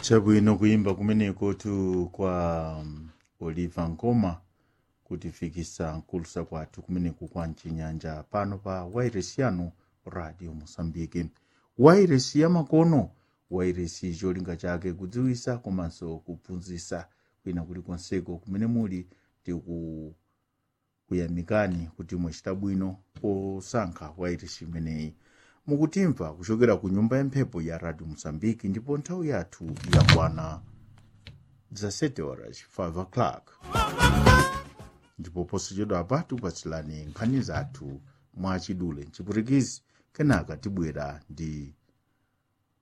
chabwino kuyimba kumeneko tu kwa um, oliver nkoma kutifikisa nkulusa kwathu kumeneku kwa mchinyanja pano pa wairesi yanu radio mosambiki wairesi yamakono wairesi cholinga chake kudziwisa komanso kuphunzitsa kwina kulikonseko kumene muli tiku kuyamikani kuti mwachita bwino posankha wairesi imeneyi mukutimva kuchokera ku nyumba ya mphepo ya radio mosambiki ndipo nthawi yathu yakwana 17 horas 5 o'clock ndipo posachedwa apa tikupatsilani nkhani zathu mwachidule mchipwitikizi kenaka tibwera ndi